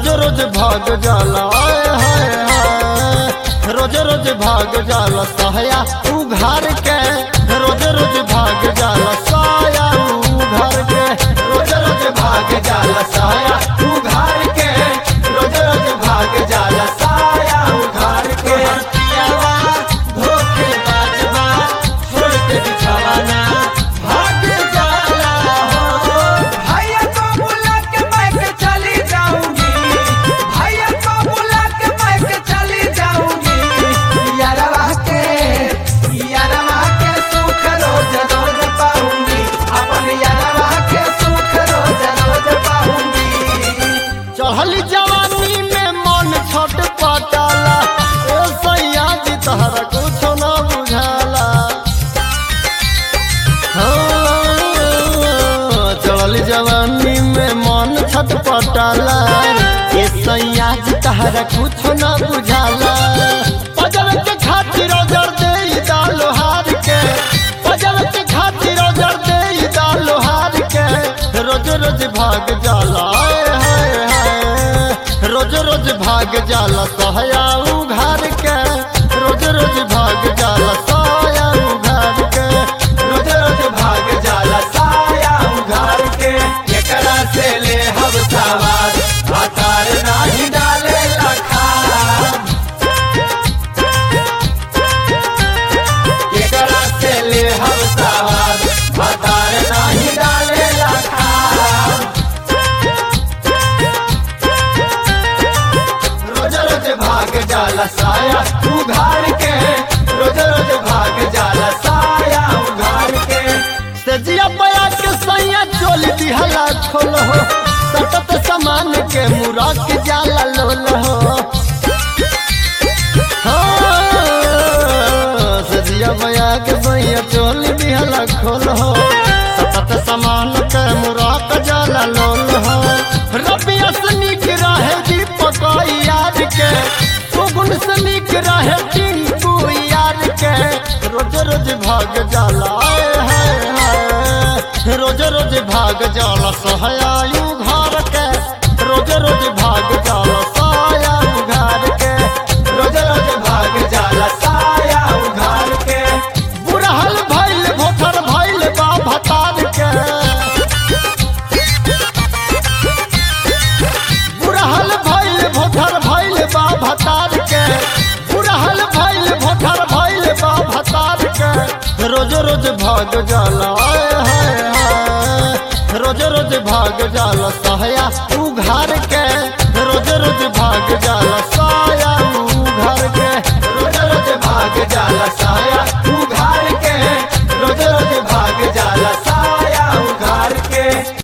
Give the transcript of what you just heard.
रोज रोज भाग जाला आए हाय हाय रोज रोज भाग जाला साया उघार के रोज रोज भाग जाला साया उघार के रोज रोज भाग जाला साया उघार के रोज रोज भाग जाला साया उघार के पियावा धोखे बाजवा छोड़ के बिछावाना भाग जाला हो भैया को बुला के मैं के चली जाऊंगी भैया को बुला के मैं के चली जाऊंगी यारवा के यारवा के सुख रोज रोज पाऊंगी अपन यारवा के सुख रोज रोज पाऊंगी चढ़ल जवानी में मन छट पटाला ए सैया जी तहरा कुछ न बुझाला हाँ, चढ़ल जवानी में मन छट पटाला ए सैया जी तहरा कुछ न बुझाला पजल के खातिर जर दे लोहार के पजल के खातिर जर दे लोहार के रोज रोज भाग जाला आए हाय हाय रोज रोज भाग जाला सहया उघार के रोज रोज भाग जाला साया उघार के रोज रोज भाग जाला साया उघार के एकरा से ले हम सवार हतार नाही डाले लखा एकरा से ले हम सवार हतार नाही डाले लखा रोज रोज भाग जाला साया उघार के रोज रोज भाग जाला साया उघार के सजिया बया के सैया चोल दिहला खोल हो सतत समान के मुरा के जाला लोल हो हाँ, सजिया बया के सैया चोल दिहला खोल हो सतत समान के मुरा के जाला लोल हो रबिया से निक रहे दीपक यार के सुगुन से निक रहे टिंकू यार के रोज रोज भाग जाला आए हाय हाय रोज रोज भाग जाला सहयायु घर के रोज रोज भाग जाला साया घर के रोज रोज भाग जाला साया उघार के बुढ़हल भैल भोथर भैल बा भतार के बुढ़हल भैल भोथर भैल बा भतार के बुढ़हल भैल भोथर भैल बा भतार के रोज रोज भाग जाला आए हाय हाय रोज रोज भाग जाला सहया उघार के रोज रोज भाग जाला साया उघार के रोज रोज भाग जाला साया